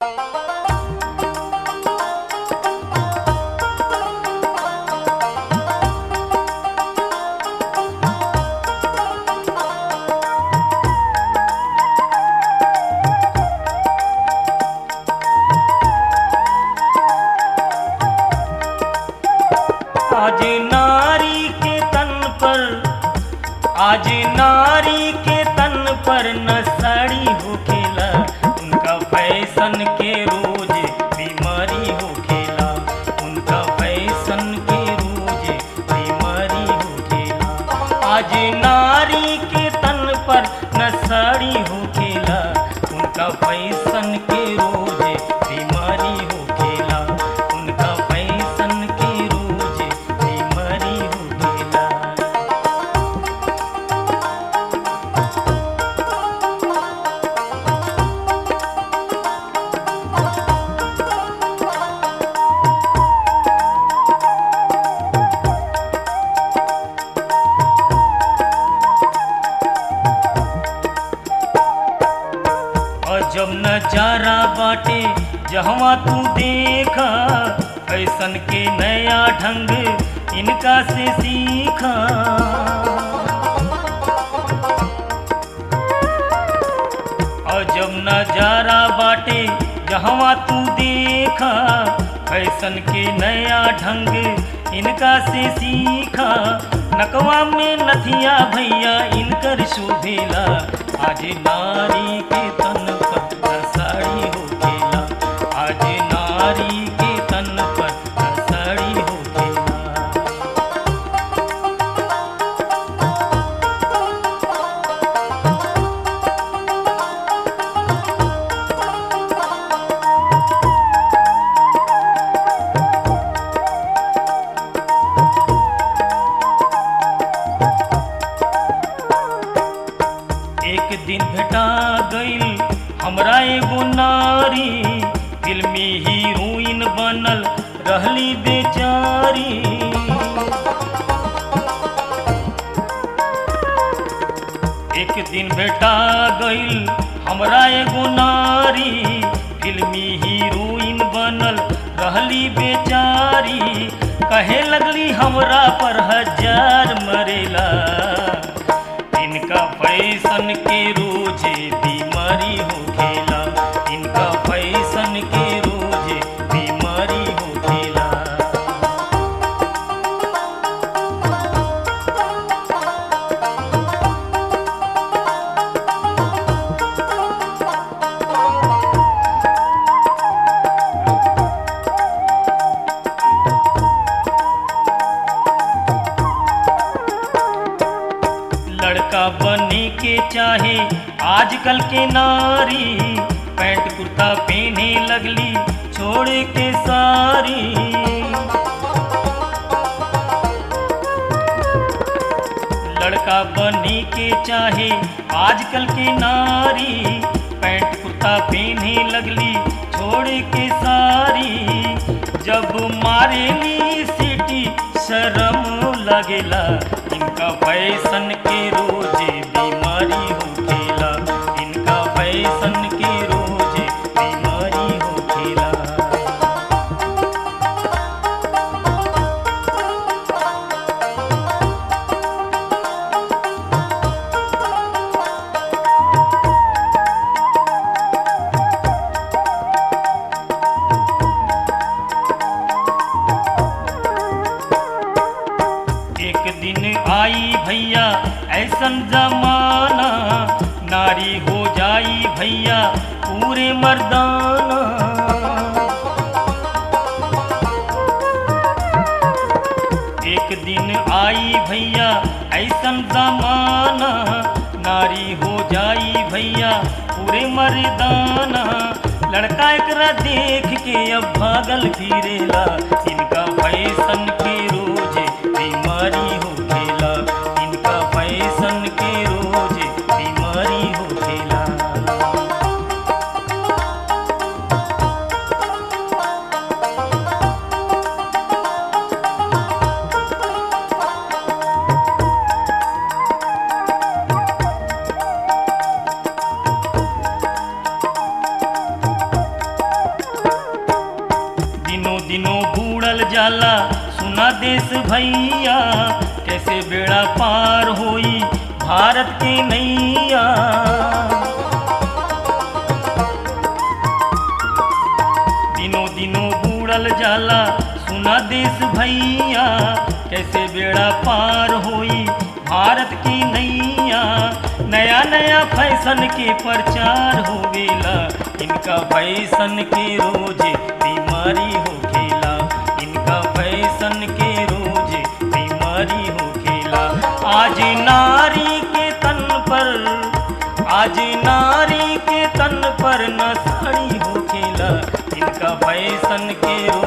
आज नारी के तन पर आज नारी के तन पर न साड़ी होखेला उनका फैशन के रोज बीमारी होखेला उनका फैशन के रोज बीमारी होखेला आज नारी के तन पर न साड़ी होखेला उनका फैशन के रोज बीमारी होखेला उनका फैशन के रोज बीमारी होखेला अजब नजारा बाटे जहवा तू देखा ऐसन के नया ढंग इनका से सीखा अजब नजारा बाटे जहवा तू देखा ऐसन के नया ढंग इनका से सीखा नकवा में नथिया भैया इनकर शोभेला आज नारी के तन पर न साड़ी होखेला आज नारी के तन पर न साड़ी होखेला एक दिन भेटा गईल हमरा एगो नारी फिल्मी हीरोइन बनल रहली बेचारी एक दिन भेटा गईल हमरा एगो नारी फिल्मी हीरोइन बनल रहली बेचारी कहे लगली हमरा पर हजार मरेला इनका फैशन के रोजे बीमारी होखेला इनका फैशन के रोजे बीमारी होखेला लड़का बनने के चाहे आजकल के नारी पैंट कुर्ता पहने लगली छोड़ के सारी लड़का बनने के चाहे आजकल के नारी पैंट कुर्ता पहने लगली छोड़ के सारी जब मारेली सिटी शर्म लगेला इनका फैशन के रोजे बीमारी होखेला इनका फैशन के रोजे बीमारी होखेला एक दिन आई भैया ऐसन जमाना नारी हो जाई भैया पूरे मर्दाना एक दिन आई भैया ऐसन जमाना नारी हो जाई भैया पूरे मर्दाना लड़का एकरा देख के अब भागल फिरेला इनका फैशन के रोजे बीमारी होखेला इनका फैशन के रोजे बीमारी होखेला जाला सुना देश भैया कैसे बेड़ा पार होई भारत के नैया दिनों दिनों बूढ़ल जाला सुना देश भैया कैसे बेड़ा पार होई भारत की नैया नया नया फैशन के प्रचार होवेला इनका फैशन के रोज बीमारी होखेला इनका फैशन के रोज बीमारी होखेला आज नारी के तन पर आज नारी के तन पर न साड़ी होखेला इनका फैशन के रोज